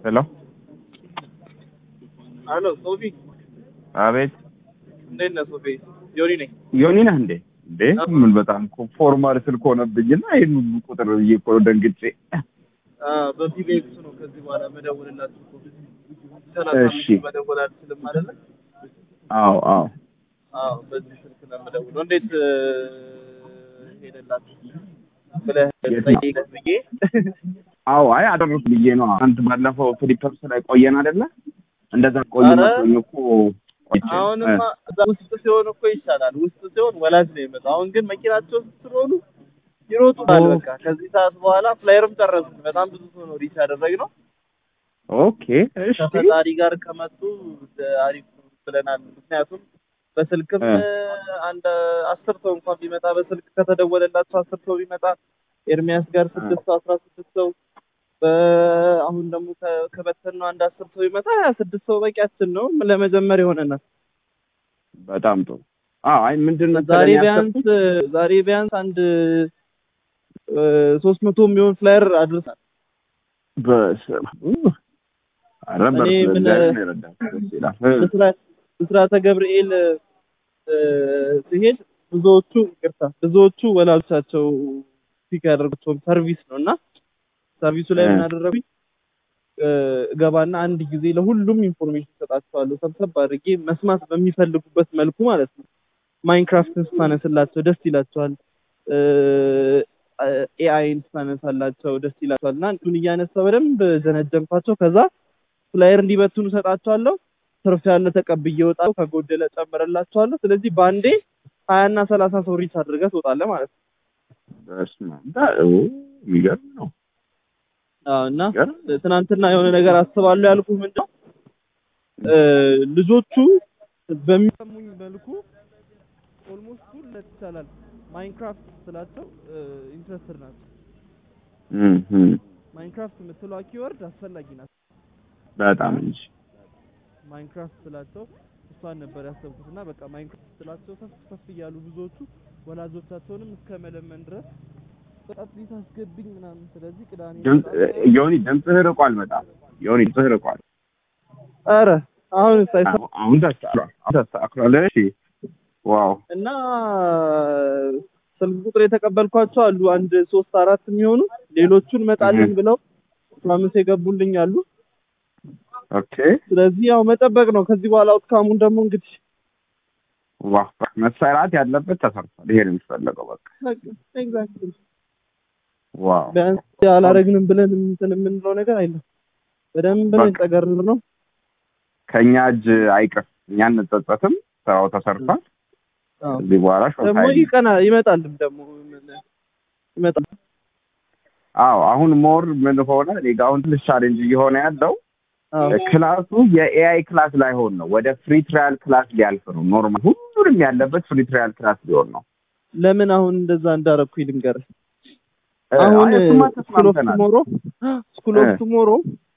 ሄሎ አሎ ሶፊ፣ አቤት እንዴት ነህ ሶፊ? ዮኒ ነኝ። ዮኒ ነህ እንዴ? እንዴ ምን በጣም እኮ ፎርማል ስልክ ሆነብኝና ይህን ሁሉ ቁጥር ብዬ እኮ ደንግጬ። በፒቤክስ ነው ከዚህ በኋላ መደወልላችሁ እኮ እሺ። ሰላሳ መደወል አልችልም አይደለ? አዎ አዎ አዎ በዚህ ስልክ ነው የምደውለው። እንዴት እ፣ ሄደላችሁ ብለህ የት ነው? ጠይቀህ ብዬ አዎ አይ አደረኩ ብዬ ነው። አንተ ባለፈው ፍሊፐርስ ላይ ቆየን አይደለ? እንደዛ ቆየ ኧረ፣ መስሎኝ እኮ ቆይቼ። አሁንማ እዛ ውስጥ ሲሆን እኮ ይሻላል። ውስጥ ሲሆን ወላጅ ነው የመጣው። አሁን ግን መኪናቸው ውስጥ ስለሆኑ ይሮጡታል። ኦ። በቃ ከዚህ ሰዓት በኋላ ፍላየርም ጨረስን። በጣም ብዙ ሰው ነው ሪች ያደረግነው። ኦኬ እሺ ከፈጣሪ ጋር ከመጡ አሪፍ ብለናል። ምክንያቱም በስልክም እ። አንድ አስር ሰው እንኳን ቢመጣ በስልክ ከተደወለላቸው አስር ሰው ቢመጣ ኤርሚያስ ጋር ስድስት ሰው አስራ ስድስት ሰው በ- አሁን ደግሞ ከ- ከበተንነው አንድ አስር ሰው ቢመጣ ሀያ ስድስት ሰው በቂያችን ነው ለመጀመር ይሆነናል። በጣም ጥሩ። አዎ አይ ምንድን ነው ዛሬ መሰለኝ ቢያንስ ያሰብኩት ዛሬ ቢያንስ አንድ ሶስት መቶ የሚሆን ፍላየር አድርሳል። በስመ አብ። ኧረ እኔ በርቱ፣ ምን- እግዚአብሔር ነው የረዳን። ደስ ይላል። እ፣ ብስራ- ብስራተ ገብርኤል እ፣ ሲሄድ ብዙዎቹ ይቅርታ ብዙዎቹ ወላጆቻቸው ፒክ ያደርጉቸውን ሰርቪስ ነው እና ሰርቪሱ ላይ እ። ምን አደረጉኝ እ፣ እገባና አንድ ጊዜ ለሁሉም ኢንፎርሜሽን ሰጣቸዋለሁ ሰብሰብ አድርጌ መስማት በሚፈልጉበት መልኩ ማለት ነው። ማይንክራፍትን ስታነስላቸው ደስ ይላቸዋል። ኤአይን ስታነሳላቸው ደስ ይላቸዋል እና እንቱን እያነሳው በደንብ ጀነጀንኳቸው። ከዛ ፍላየር እንዲበትኑ ሰጣቸዋለሁ። ትርፍ ያለ ተቀብዬ እወጣለሁ፣ ከጎደለ ጨምረላቸዋለሁ። ስለዚህ በአንዴ ሀያ እና ሰላሳ ሰው ሪች አድርገህ ትወጣለህ ማለት ነው። በስመ አብ። ዳ- ኦ፣ የሚገርም ነው አዎ እና የሚገርም ነው። ትናንትና የሆነ ነገር አስባለሁ ያልኩህ ምንድን ነው እ፣ ልጆቹ በሚሰሙኝ መልኩ ኦልሞስት ሁለት ይቻላል ማይንክራፍት ስላቸው ኢንትረስትድ ናቸው። እም፣ እም፣ ማይንክራፍት የምትለዋ ኪወርድ አስፈላጊ ናት። በጣም እንጂ ማይንክራፍት ስላቸው እሷን ነበር ያሰብኩት እና በቃ ማይንክራፍት ስላቸው ከፍ ከፍ እያሉ ብዙዎቹ ወላጆቻቸውንም እስከ መለመን ድረስ በጣት ቤት አስገብኝ ምናምን። ስለዚህ ቅዳሜ ድምፅ በጣም- ዮኒ ድምፅህ ርቋል። በጣም ዮኒ ድምፅህ ርቋል። ኧረ አሁን ሳይሰ አሁን- አሁን ተስተካክሏል። አሁን ተስተካክሏል። እሺ ዋው እና ስልክ ቁጥር የተቀበልኳቸው አሉ አንድ ሶስት አራት የሚሆኑ ሌሎቹን መጣልን እህ። ብለው ፕሮሚስ የገቡልኝ አሉ። ኦኬ ስለዚህ ያው መጠበቅ ነው። ከዚህ በኋላ አውትካሙን ደግሞ እንግዲህ ዋው መሰራት ያለበት ተሰርቷል። ይሄ ነው የሚፈለገው። በቃ ኤግዛክትሊ ዋው ቢያንስ አላረግንም ብለን እንትን የምንለው ነገር አይደለም። በደንብ ነው በቃ። የተገረር ነው። ከእኛ እጅ አይቅር፣ እኛ እንጸጸትም። ስራው ተሰርቷል። አዎ። ከዚህ በኋላ ደግሞ ሾታይ ይቀና ይመጣልም ደግሞ ምን- ይመጣል። አዎ አሁን ሞር ምን ሆነ እኔ ጋ አሁን ትንሽ ቻሌንጅ እየሆነ ያለው አዎ ክላሱ የኤአይ ክላስ ላይሆን ነው፣ ወደ ፍሪ ትራያል ክላስ ሊያልፍ ነው። ኖርማል ሁሉንም ያለበት ፍሪ ትራያል ክላስ ሊሆን ነው። ለምን አሁን እንደዛ እንዳረኩኝ ልንገርህ። እ፣ አሁን አይ እሱማ ስኩል ኦፍ ተስማምተናል። ቱሞሮ ስኩል ኦፍ እ። ቱሞሮ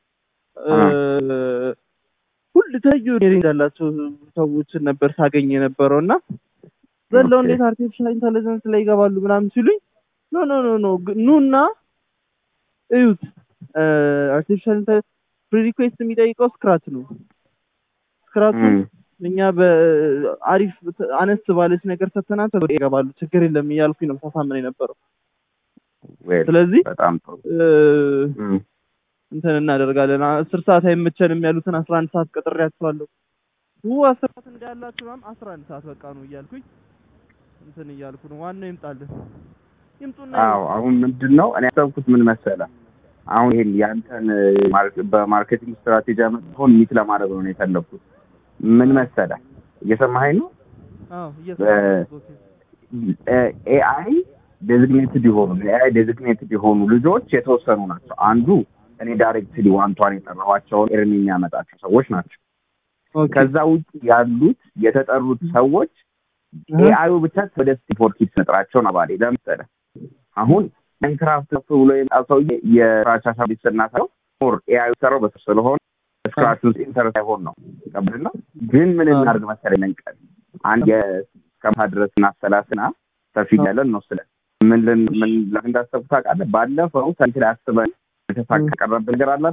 ሁሉ የተለያዩ ኢንጂነሪንግ ያላቸው ሰዎችን ነበር ሳገኝ የነበረው እና ዘለው ኦኬ። እንዴት አርቲፊሻል ኢንተለጀንስ ላይ ይገባሉ ምናምን ሲሉኝ ኖ ኖ ኖ ኖ ግ- ኑና እዩት አርቲፊሻል ፕሪሪኩዌስት የሚጠይቀው ስክራች ነው ስክራቹን እም፣ እኛ በአሪፍ አነስ ባለች ነገር ሰተናት ወደ ይገባሉ ችግር የለም እያልኩኝ ነው ሳሳምን የነበረው ዌል፣ ስለዚህ በጣም ጥሩ። እ፣ እም፣ እንትን እናደርጋለን አስር ሰዓት አይመቸንም ያሉትን አስራ አንድ ሰዓት ቀጥሬያቸዋለሁ ው አስር ሰዓት እንዳላችሁ ምናምን አስራ አንድ ሰዓት በቃ ነው እያልኩኝ እንትን እያልኩ ነው ዋናው ይምጣልን ይምጡና አዎ አሁን ምንድን ነው እኔ ያሰብኩት ምን መሰለ አሁን ይሄን ያንተን ማርክ- በማርኬቲንግ ስትራቴጂ አመጣሁን ሚት ለማድረግ ነው የፈለኩት። ምን መሰለ እየሰማኸኝ ነው? አዎ እየሰማሁ ኤአይ ዴዚግኔትድ የሆኑ ኤአይ ዴዚግኔትድ የሆኑ ልጆች የተወሰኑ ናቸው። አንዱ እኔ ዳይሬክትሊ ዋንቷን የጠራኋቸውን ኤርሚ የሚያመጣቸው ሰዎች ናቸው። ኦኬ ከዛ ውጭ ያሉት የተጠሩት ሰዎች ኤአዩ ብቻ ወደ ስቲፎር ኪድስ መጥራቸውን አባሌ ለምሳሌ አሁን ማይንክራፍት ከፍ ብሎ የመጣ ሰውዬ የስክራች ሀሳብ ስናሳየው ሞር ኤአዩ ሰራው በሱ ስለሆነ ስክራች ውስጥ ኢንተረስት አይሆን ነው ቀብልና ግን ምን እናድርግ መሰለኝ መንቀል አንድ የስከምታ ድረስ እናሰላስና ሰፊ ያለን እንወስለን ምን ልን ምን ለምን እንዳሰብኩት ታውቃለህ? ባለፈው ሰልፍ ላይ አስበን የተሳካ ቀረብን ነገር አለ አይደለ?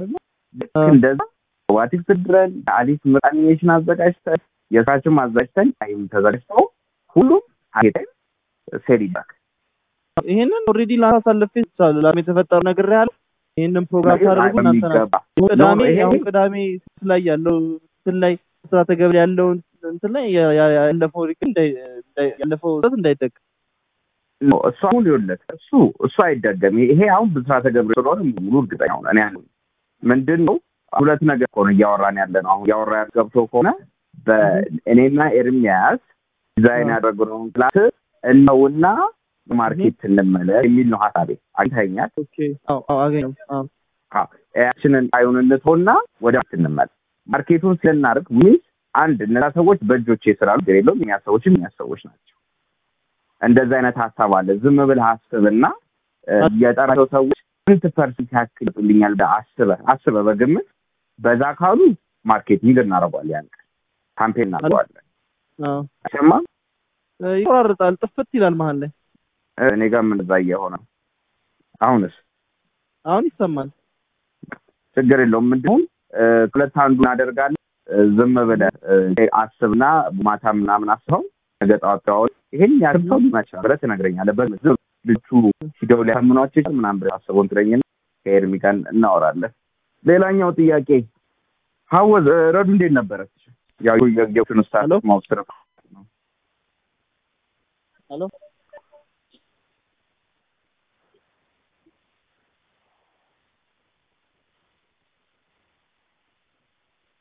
ልክ እንደዛ ዋቲክስ ድረን አዲስ ምርጥ አኒሜሽን አዘጋጅተን የስራችን አዘጋጅተን ይም ተዘጋጅተው ሁሉም አጌጠን ሴል ይባክ ይሄንን ኦልሬዲ ላሳልፌ ይቻላል ላም የተፈጠረው ነገር ያለ ይሄንን ፕሮግራም ታደርጉ እናንተ ናችሁ። ቅዳሜ አሁን ቅዳሜ ስት ላይ ያለው እንትን ላይ ስራ ተገብል ያለው እንትን ላይ ያ- ያ- ያለፈው ሪክ እንዳይ- እንዳይ- ያለፈው ስህተት እንዳይደገም እሱ አሁን ይኸውልህ እሱ እሱ አይደገም። ይሄ አሁን ብስራተ ገብረ ስለሆነ ሙሉ እርግጠኛ ሆነ እኔ ያለው ምንድን ነው ሁለት ነገር እኮ ነው እያወራን ያለ ነው። አሁን እያወራ ገብቶ ከሆነ በእኔና ኤርሚያስ ዲዛይን ያደረግነውን ክላስ እነውና ማርኬት እንመለስ የሚል ነው ሀሳቤ። አይተኛል ኦኬ አዎ አዎ አገኘው አዎ ያችንን ጣዩን እንተውና ወደ ማርኬት እንመለስ። ማርኬቱን ስለናደርግ ሚስ አንድ እነዛ ሰዎች በእጆቼ ስላሉ ችግር የለውም። እኛ ሰዎችም እኛ ሰዎች ናቸው። እንደዚህ አይነት ሀሳብ አለ። ዝም ብለህ አስብና እ፣ የጠራቸው ሰዎች ስንት ፐርሰንት ያክል ይጡልኛል ብለህ አስበህ አስበህ በግምት በዛ ካሉ ማርኬቲንግ እናደርገዋለን። ያን ቀን ካምፔን እናደርገዋለን። አዎ አይሰማም? እ፣ ይቆራርጣል ጥፍት ይላል መሀል ላይ እ፣ እኔ ጋር ምን እዛ እየሆነ ነው። አሁንስ አሁን ይሰማል ችግር የለውም። ምንድን እ፣ ሁለት አንዱ እናደርጋለን። እ፣ ዝም ብለህ እ፣ አስብና ማታ ምናምን አስበው ነገ ጠዋት ተዋወል ይሄን ያህል ሰው ሊሆን ይችላል ብለህ ትነግረኛለህ። በግምት ዝም ልጁ ሂደው ሊያምኗቸው ይችላል ምናምን ብለህ አስበውን ትለኝና ከኤርሚ ጋር እናወራለን። ሌላኛው ጥያቄ ሀወዝ እ፣ ረዱ እንዴት ነበረች? ያው የጌዎችን ውስጥ ሄሎ? ማውስረ ሄሎ